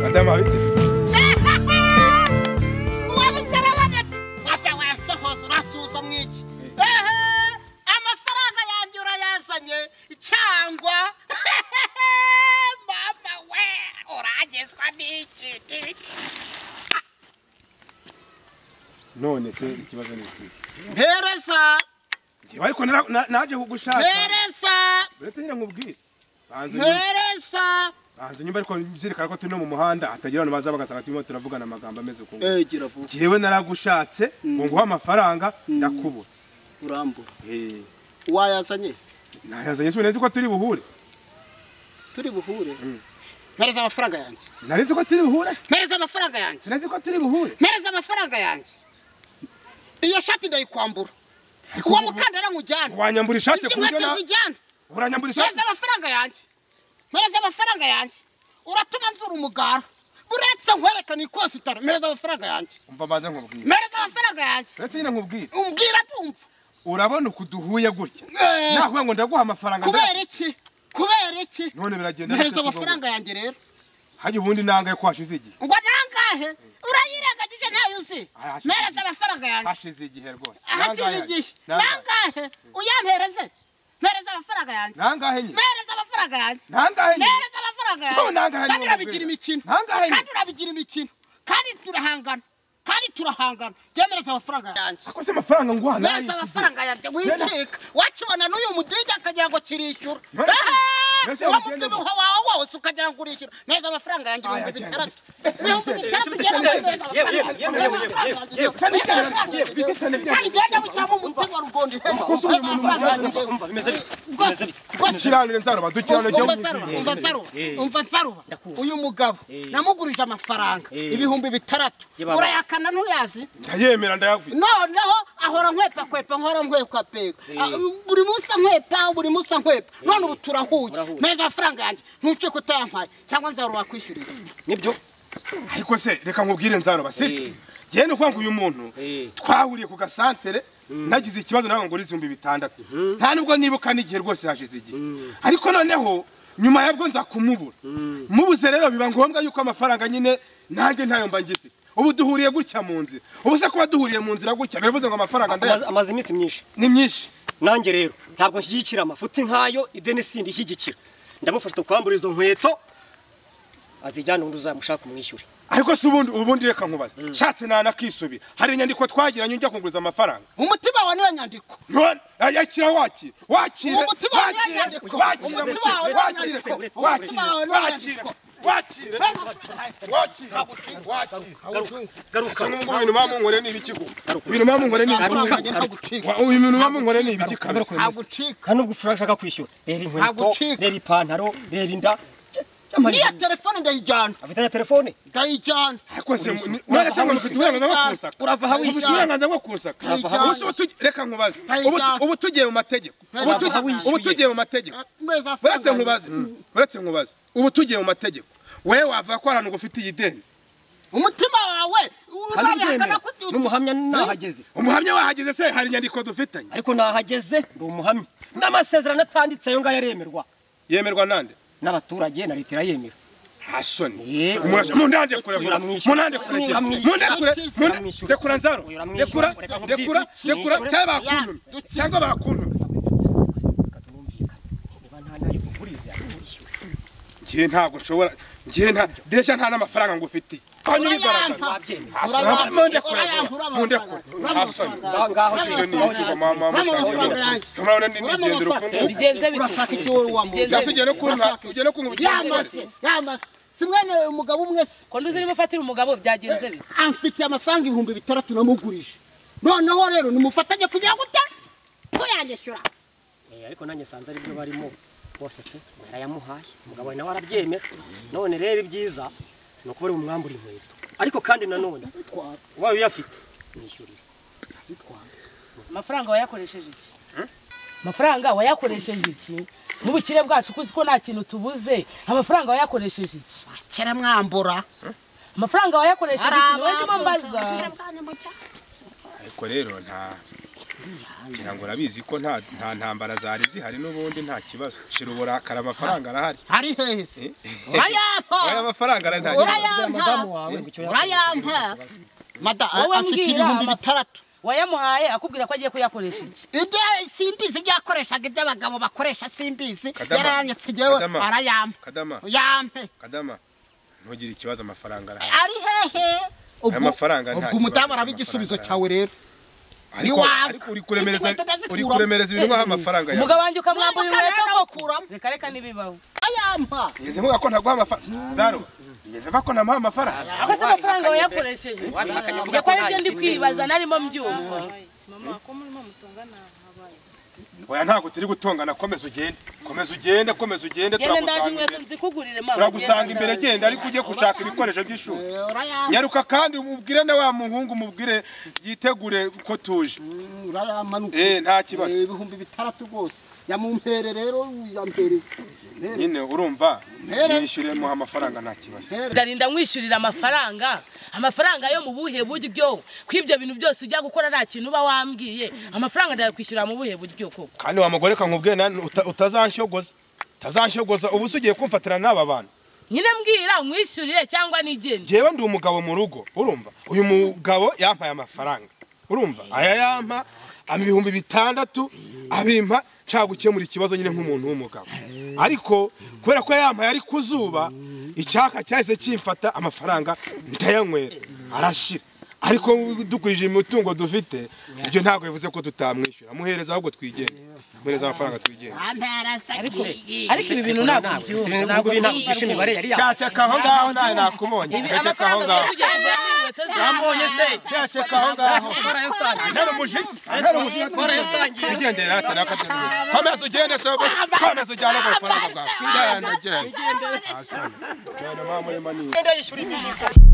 madamu wabigize wabuze arabanetse wafe wasohoza urasuzumwa iki ehe amafaranga yanjye urayazanye cyangwa mama we uragezwa n'iki none se ikibazo ni iki mpereza njyewe ariko nara- na- naje kugushaka mpereza uretse nyine nkubwire banza unyumve- mpereza banza unyumve ariko nzirikana ko turi no mu muhanda hatagira abantu baza bagasanga turimo turavugana amagambo ameze ukuntu Eh, gira vuba njyewe naragushatse ngo nguhe amafaranga ndakubura urambura Eh, wayazanye nayazanye sinzi ko turi buhure turi buhure mpereza amafaranga yanjye nari nzi ko turi buhure se. mpereza amafaranga yanjye sinzi ko turi buhure mpereza amafaranga yanjye iyo shati ndayikwambura uwo mukandara nkujyana wanyambura ishati izi ku buryo nkweto na zijyana uranyambura ishati mpereza amafaranga yanjye mpereza amafaranga yanjye uratuma nzura umugara uretse nkwereka ni ikositara mpereza amafaranga yanjye umva banza nkubwire mpereza amafaranga yanjye uretse nyine nkubwire umbwira tumva urabona uku duhuye gutya Eh. nakuvuga ngo ndaguha amafaranga kubera iki kubera iki none biragenda mpereza bite si ngombwa? amafaranga yanjye rero hajya ubundi nangaye ko hashize igihe ngo nangahe urayirengagije ntayo uzi Ah, hashize mpereza igihe. amafaranga yanjye hashize igihe rwose ahasize Nangahe? igihe Nangahe? nangahe uyampereze mpereza amafaranga yanjye nangahe nyine mpereza amafaranga yanjye nangahe nyine mpereza amafaranga Tu yanjye nangahe kandi niwe urabigira mubwira. imikino Nangahe kandi urabigira imikino kandi turahangana kandi turahangana byemereza amafaranga yanjye ako si amafaranga nguha nayo mereza amafaranga yanjye wicika wakibona n'uyu mudigi akagira ngo kirishyura Mbese- mbese wa ugenda- mubyibuho wawe wose ukagira ngo urishyura mereza amafaranga yanjye Aya, ibihumbi cyane. bitandatu Mbese ibihumbi ugende. bitandatu ugenda mbereza yewe, amafaranga yewe, yewe, yewe, yanjye. kandi ugenda- Mereza amafaranga yanjye. mbese ugende- kandi ugenda mushyiramo umutego wa rugondo ihema Kuko si uyu muntu amafaranga yanjye rwose bimeze bite? Bimeze bite? rwose kiranire nzaruba dukiranire umva jya nsaruba umva nsaruba Eh. umva nsaruba Ndakumva. uyu mugabo Eh. namugurije amafaranga Eh. ibihumbi bitandatu Ye baba. urayakana ntuyazi ndayemera ndayavuye noneho ahora nkwepa kwepa nkora nkwepa peka Eh. Ah, buri munsi ankwepa buri munsi ankwepa none ubu turahuye Murahuye. mpereza amafaranga yanjye ntuce kutayampaye cyangwa nzaruba wakwishyurira nibyo ariko se reka nkubwire nzaruba sibyo Eh. njyewe ni ukuvuga ngo uyu muntu Eh. twahuriye ku gasantere nagize ikibazo nawe ngo n'ibihumbi bitandatu nta nubwo nibuka n'igihe rwose hashize igihe ariko noneho nyuma yabwo nza kumubura mubuze rero biba ngombwa yuko amafaranga nyine nanjye ntayo mba ngize ubu duhuriye gutya mu nzira ubu se kuba duhuriye mu nzira gutya biravuze ngo amafaranga amaze ndaya amaze iminsi myinshi ni myinshi nanjye rero ntabwo nshyigikira amafuti nk'ayo ideni sindi ishyigikira ndamufasha tukwambura izo nkweto azijyane undi uzamushaka umwishyure ariko se ubundi ubundi reka nkubaze nshatse nanakisubira hari inyandiko twagiranye ujya kunguriza amafaranga umutima wawe niyo nyandiko None, yakira wakire wakire Uwo mutima wawe wakire, wanyandiko. wakire, Uwo mutima wawe wakire, wanyandiko. Uwo wakire, mutima wawe wakire, wakire, wakire, wakire. Asa n'ubwo ibintu bamunkoreye ni ibiki gusa? Ibinyange bamunkoreye ni ibiki? amafaranga yanjye ntagucika Wa- ubu ibintu bamunkoreye ni ibiki kabisa? ntagucika nta nubwo ushaka kwishyura reba inkweto Ntagucika. reba ipantaro reba inda cy'amarido. niya telefone ndayijyana afite na telefone ndayijyana Ariko se mu- ni- Urava none se ngo aho mufite uburenganzira bwo wishyura. kunsaka? urava aho Mufite wishyura. uburenganzira bwo kunsaka? Urava aho Ubu se ubu tugi- reka nkubaze Ntayo Ubu tu- ijyana. ubu tugiye mu mategeko Ntayo Ubu tu- ijyana. Urava aho ubu wishyuye. tugiye mu mategeko mpereza amafaranga uretse yanjye. nkubaze uretse nkubaze ubu tugiye mu mategeko wewe wavuga ko hari ahantu ufitiye ideni umutima wawe kandi urabihakana ubyemera kuti- n'umuhamya nahageze umuhamya wahageze se hari inyandiko dufitanye ariko nahageze ndi umuhamya n'amasezerano atanditse ayo ngayo aremerwa yemerwa nande n'abaturage na leta irayemera hasoni Eh. Murasha- munande kurekura Uramwishyura. munande kurekura Uramwishyura. munande kurekura Uramwishyura. Munda- rekura nzaro Uyu uramwishyura. rekura Reka nkubwire. rekura rekura Uramwishyura. cyangwa bakuntume Uramwishyura. cyangwa bakuntume ngiye ntabwo nshobora ngiye nta desha nta n'amafaranga ngo ufitiye hanyuma Urayampa. ubigaragaza Urayampa. hasoni munde kurekura Urayampa. Urayampa. munde kurekura Urayampa. hasoni ngaho si ibyo ni ibiki ngo mama Urayampa. mutangira Urayampa. kamara ni Urayampa. nigendera ukuntu Bigenze bite? Urashaka icyo wowe wambuza. Bigenze gasi ugere kuntu Urashaka iki? ugere kuntu yamase yamase si mwene uyu mugabo umwe se ko nduzi niba ufatira umugabo byagenze bite amfitiye amafaranga ibihumbi bitandatu namugurije noneho rero nimufatanye kugira ngo ute ko yanyishyura ariko nanjye nsanze ari byo barimo bose pe yarayamuhaye umugabo wawe nawe arabyemera none rero ibyiza ni ukuba ari bumwambura inkweto ariko kandi nanone ubaye uyafite mwishyurira amafaranga wayakoresheje iki amafaranga wayakoresheje iki n'ubukire bwacu kuzi ko nta kintu tubuze amafaranga wayakoresheje iki kera mwambura amafaranga wayakoresheje iki hari niwe ndimo mbaza abantu ariko rero nta ngira ngo urabizi ko nta nta ntambara zari zihari n'ubundi nta kibazo shira uburakara amafaranga arahari hari hehe oya urayampa amafaranga arahari nta kibazo urayampa madamu wawe ngo icyo urayampa mada Wowe afite mbwira ibihumbi amafa- bitandatu wayamuhaye akubwira ko agiye kuyakoresha iki ibyo simbizi ibyo yakoreshaga iby'abagabo bakoresha simbizi Kadama, yarayanyetse ngewe Kadama. arayampa kadama yampe kadama ntugire ikibazo amafaranga arahari ari hehe ubwo mafaranga nta ubwo kibazo, umudamu araba amafaranga igisubizo arahari. cyawe rero ariko waka. ariko uri kuremereza Izi nkweto ndazikuramo. uri kuremereza ibintu nk'aho amafaranga yawe umugabo wanjye ukamwamburira Niruka inkweto rero koko ukuramo. reka reka ntibibaho ayampa ngeze mvuga ko ntaguha amafaranga zaro ngeze mva ko ntamuha amafaranga ko se amafaranga wayakoresheje njye ko aribyo ndi kwibaza narimo mbyumva mama ko murimo mutongana habaye iki? oya ntabwo turi gutongana komeza ugende komeza ugende komeza ugende genda ndaje turagusanga inkweto imbere nzikugurire mama turagusanga genda imbere ndaje. genda ariko ujye gushaka ibikoresho by'ishuri urayampa nyaruka kandi umubwire na wa muhungu umubwire yitegure ko tuje Mm, urayampa ni ukuri. eh nta kibazo Eh, ibihumbi bitandatu rwose yamumpere rero yampereza mpere nyine urumva Mpere. yishyuremo amafaranga nta kibazo mpere ndarinda nkwishyurira amafaranga amafaranga yo mu buhe buryo kw'ibyo bintu byose ujya gukora nta kintu uba wambwiye amafaranga ndayakwishyurira mu buhe buryo koko kandi wa mugore kamubwiye utazanshogoza utazanshogoza ubu se ugiye kumfatira n'aba bantu nyine mbwira nkwishyurire cyangwa nigende njyewe ndi umugabo mu rugo urumva uyu mugabo yampaye amafaranga urumva aya yampa ama ibihumbi bitandatu abimpa nshaka gukemura ikibazo nyine nk'umuntu w'umugabo ariko kubera ko yampaye ari ku zuba icyaka cyahise kimfata amafaranga ndayanywera arashira ariko dukurije imitungo dufite ibyo ntabwo bivuze ko tutamwishyura muhereza ahubwo twigenge muhereza amafaranga twigenge ampereza ariko ibi bintu ntabwo byumva ntabwo byumva rwose. cyaceka aho ngaho nawe nakubonye Ibi cyaceka aho ngaho amafaranga tugiye kugenda mu nkweto Yambonye se. cyaceka aho ngaho Ntari umujinya, ntari umujinya, Twarayasangiye. Wigendere hata n'akabyiniro. Komeza ugende sobe, komeza ujyane ku mafaranga bwawe. Njyana, njyana. Ah, sorry. Njyana, mama, muri manini. Genda yishyura ibi.